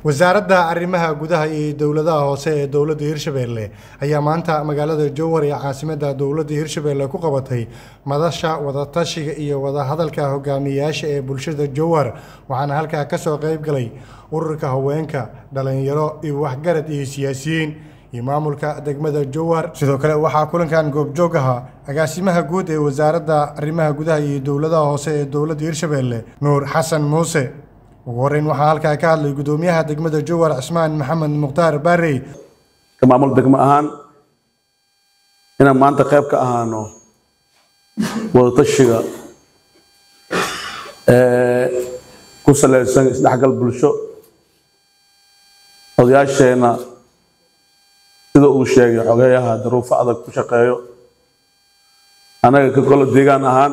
wasaaradda arrimaha gudaha iyo dowladaha hoose ee dowladda hirshabeelle ayaa maanta magaalada jowhar ee caasimadda dowladda hirshabeelle ku qabatay madasha wadatashiga iyo wadahadalka hogaamiyayaasha ee bulshada jowhar waxaana halkaa ka soo qayb galay ururka haweenka dhalinyaro iyo waxgarad iyo siyaasiyiin iyo maamulka degmada jowhar sidoo kale waxaa kulankan goobjoog ahaa agaasimaha guud ee wasaaradda arrimaha gudaha iyo dowladaha hoose ee dowladda hirshabeelle nuur xasan muuse ugu horreyn waxaa halkaa ka hadlay gudoomiyaha degmada jowhar cismaan maxamed mukhtaar baarey ka maamul degmo ahaan inaan maanta qayb ka ahaano wadatashiga ee ku salaysan isdhexgal bulsho odayaasheenna sida uu sheegay xogeeyaha daruufo adag ku shaqeeyo annaga ka golo deegaan ahaan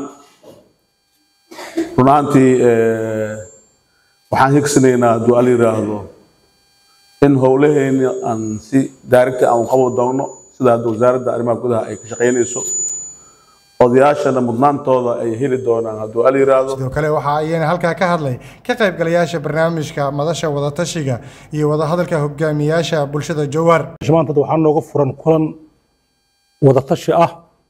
run ahaantii waxaan higsanaynaa hadduu al yidhaahdo in howlaheeni aan si daarigta aan qabo doono sida hadda wasaaradda arrimaha gudaha ay ka shaqaynayso odayaashana mudnaantooda ay heli doonaan hadduu al yidhaahdo sidoo kale waxaa ayana halkaa ka hadlay ka qaybgalayaasha barnaamijka madasha wadatashiga iyo wadahadalka hogaamiyayaasha bulshada jowhar maanta waxaa nooga furan kulan wadatashi ah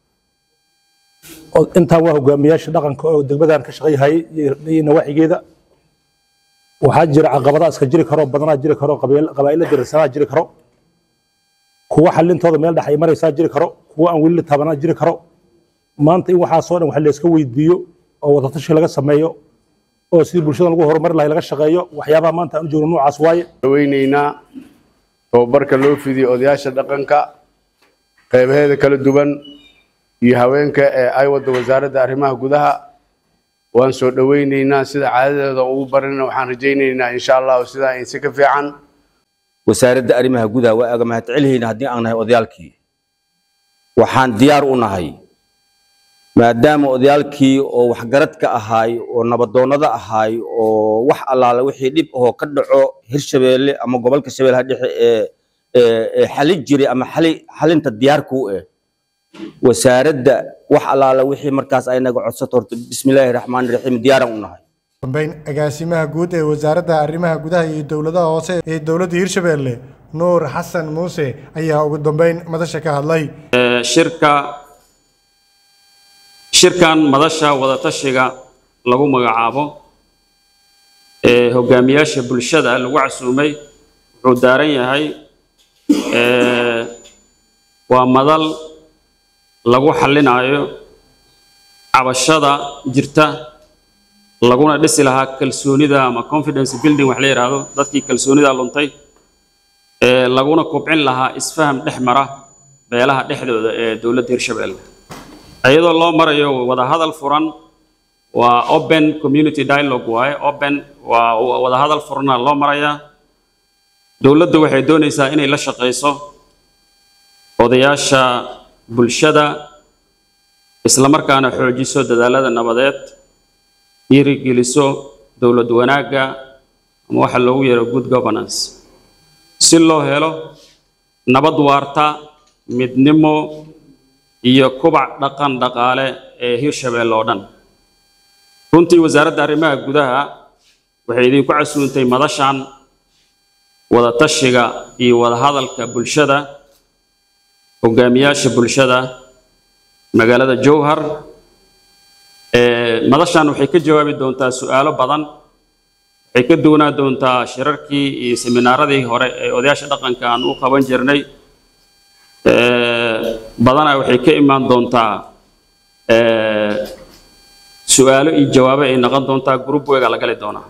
oo intaan waa hogaamiyaasha dhaqanka oo degmadan ka shaqayhay iyo nawaaxigeeda waxaa jira caqabadaha iska jiri karo badanaa jiri karo qabaa'ila dirsanaa jiri karo kuwa xalintooda meel dhex ay maraysaa jiri karo kuwa aan weli la taabanaa jiri karo maanta in waxaasoo dhan wax layska weydiiyo oo wadatashi laga sameeyo oo sidii bulshada lagu horumari lahay laga shaqeeyo waxyaabaha maanta aan u joogno noocaas waaye weynaynaa tababarka loo fidiyo odayaasha dhaqanka qaybaheeda kala duwan iyo haweenka ee ay wadda wasaaradda arrimaha gudaha waan soo dhoweynaynaa sida caadadeeda ugu barina waxaan rajaynaynaa insha allahu sidaa insi ka fiican wasaaradda arrimaha gudaha waa aga mahadcelihayna haddii aan nahay odayaalkii waxaan diyaar u nahay maadaama odayaalkii oo waxgaradka ahaay oo nabadoonnada ahaay oo wax allaale wixii dhib ahoo ka dhaco hirshabeelle ama gobolka shabeellaha dhexe ee ee xalin jiray ama xali xalinta diyaarka u eh wasaaradda wax allaale wixii markaas ay naga codsato horta bismillaahi raxmaani raxiim diyaaran u nahay dambeyn agaasimaha guud ee wasaaradda arrimaha gudaha iyo dowladaha hoose ee dowladda hirshabeelle nuur xasan muuse ayaa ugu dambeyn madasha ka hadlay shirka shirkan madasha wadatashiga lagu magacaabo ee hogaamiyaasha bulshada lagu casuumay wuxuu daaran yahay waa madal lagu xallinayo cabashada jirta laguna dhisi lahaa kalsoonida ama confidence building wax la yidhaahdo dadkii kalsoonida luntay ee laguna kobcin lahaa isfaham dhex mara beelaha dhexdooda ee dowladda hirshabeelle iyadoo loo marayo wadahadal furan waa open community dialogue waaye open waa wadahadal furana loo marayaa dowladdu waxay doonaysaa inay la shaqayso odayaasha bulshada islamarkaana xoojiso dadaalada nabadeed dhiirigeliso dowlad wanaagga ama waxa loogu yeero good governance si loo helo nabad waarta midnimo iyo kubac dhaqan dhaqaale ee hirshabeelle oo dhan runtii wasaaradda arrimaha gudaha waxay idinku casuuntay madashan wadatashiga iyo wadahadalka bulshada hogaamiyaasha bulshada magaalada jowhar madashan waxay ka jawaabi doontaa su'aalo badan waxay ka duwanaa doontaa shirarkii iyo seminaaradii hore ee odayaasha dhaqanka aan u qaban jirnay badanaa waxay ka imaan doontaa su'aalo iyo jawaabo ay noqon doontaa group wega la gali doonaa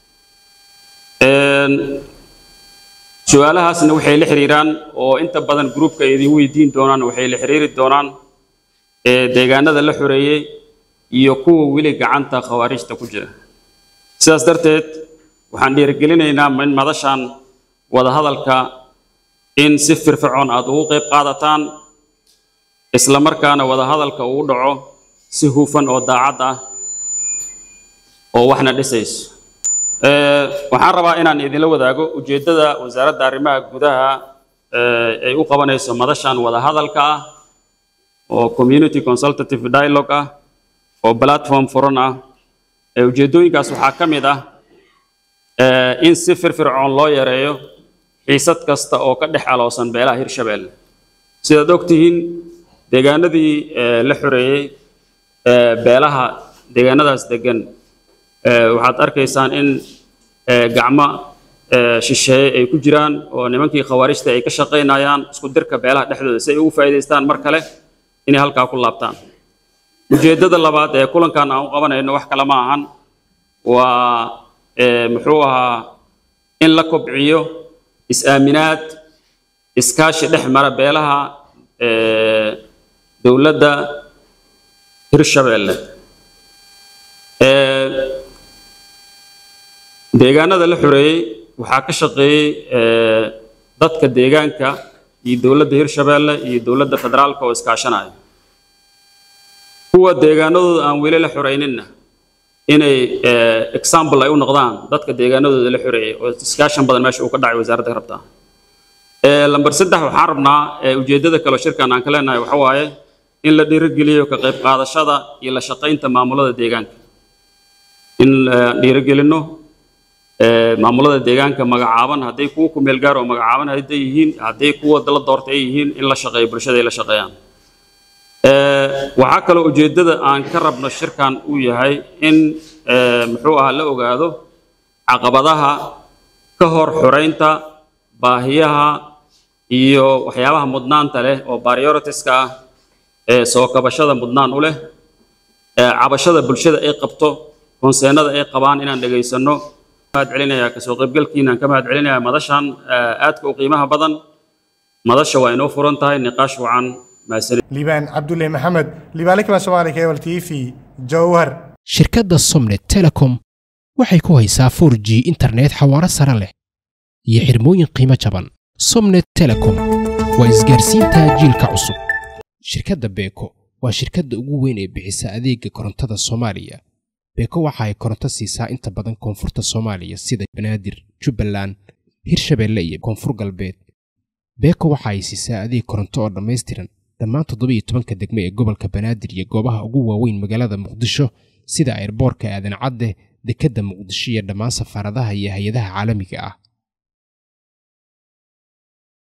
su-aalahaasna waxay la xiriiraan oo inta badan groupka ay idin weydiin doonaan waxay la xiriiri doonaan deegaanada la xoreeyey iyo kuwa weli gacanta khawaarijta ku jira sidaas darteed waxaan dhiirigelinaynaa in madashan wadahadalka in si firfircoon aad ugu qayb qaadataan isla markaana wadahadalka uu dhaco si hufan oo daacad ah oo waxna dhisayso waxaan rabaa inaan idinla wadaago ujeeddada wasaaradda arrimaha gudaha ay u qabanayso madashan wadahadalka ah oo community consultative dialogue ah oo platform furan ah ee ujeeddooyinkaas waxaa ka mid ah eh, in si firfircoon loo yareeyo xiisad kasta oo ka dhex aloosan beelaha hirshabeelle sidaad ogtihiin deegaanadii eh, la xoreeyey eh, beelaha deegaanadaas degan eh, waxaad arkaysaan in eh, gacmo eh, shisheeye ay ku jiraan oo nimankii khawaarijta ay ka shaqaynayaan isku dirka beelaha dhexdooda si ay ugu faa'iidaystaan mar kale inay halkaa ku laabtaan ujeeddada labaad ee kulankan aan u qabanayno wax kale ma ahan waa eh, muxuu ahaa in la kobciyo is-aaminaad iskaashi dhex mara beelaha eh, dowladda hirshabeelle Eh, deegaanada la xoreeyey waxaa ka shaqeeyey eh, dadka deegaanka iyo dowladda hirshabeelle iyo dowladda federaalka oo iskaashanaya kuwa deegaanadooda aan weli la xoreyninna inay eh, example ay u noqdaan dadka deegaanadooda la xoreeyey oo iskaashan badan meesha uu ka dhacay wasaaradda ka rabtaa Eh, lambar saddex waxaan rabnaa eh, ujeeddada kale oo shirkan aan ka leenahay waxa waaye in la dhiirigeliyo ka qayb qaadashada iyo la shaqaynta maamulada deegaanka in la dhiirigelino eh, maamulada deegaanka magacaaban hadday kuwa ku meel gaar oo magacaaban hadday yihiin hadday kuwa la doorta ay yihiin in la shaqeeyo bulshada ay la shaqeeyaan Eh, waxaa kaloo ujeeddada aan ka rabno shirkan uu yahay in eh, muxuu ahaa la ogaado caqabadaha ka hor xoreynta baahiyaha iyo waxyaabaha mudnaanta leh oo prioritiska ah ee soo kabashada mudnaan u leh ee cabashada bulshada ay qabto konseenada ay qabaan inaan dhegaysanno mahad celinayaa kasoo qaybgalkiinaan ka mahad celinayaa madashan eh, aadka u qiimaha badan madasha waa inoo furan tahay niqaash wacan mahadsanid liibaan cabdulle maxamed liibaalikma soomaali cable t v jowhar shirkadda somnet telecom waxay ku haysaa 4g internet xawaaro sare leh iyo xirmooyin qiimo jaban somnet telecom waa isgaarsiinta jiilka cusub shirkadda beeko waa shirkadda ugu weyn ee bixisa adeega korontada soomaaliya beeko waxa ay koronto siisaa inta badan koonfurta soomaaliya sida banaadir jubbaland hirshabeelle iyo koonfur galbeed beeko waxa ay siisaa adeeg koronto oo dhammaystiran dhammaan toddobiyo tobanka degme ee gobolka banaadir iyo goobaha ugu waaweyn magaalada muqdisho sida airboorka aadan cadde dekedda muqdisho iyo dhammaan safaaradaha iyo hay-adaha caalamiga ah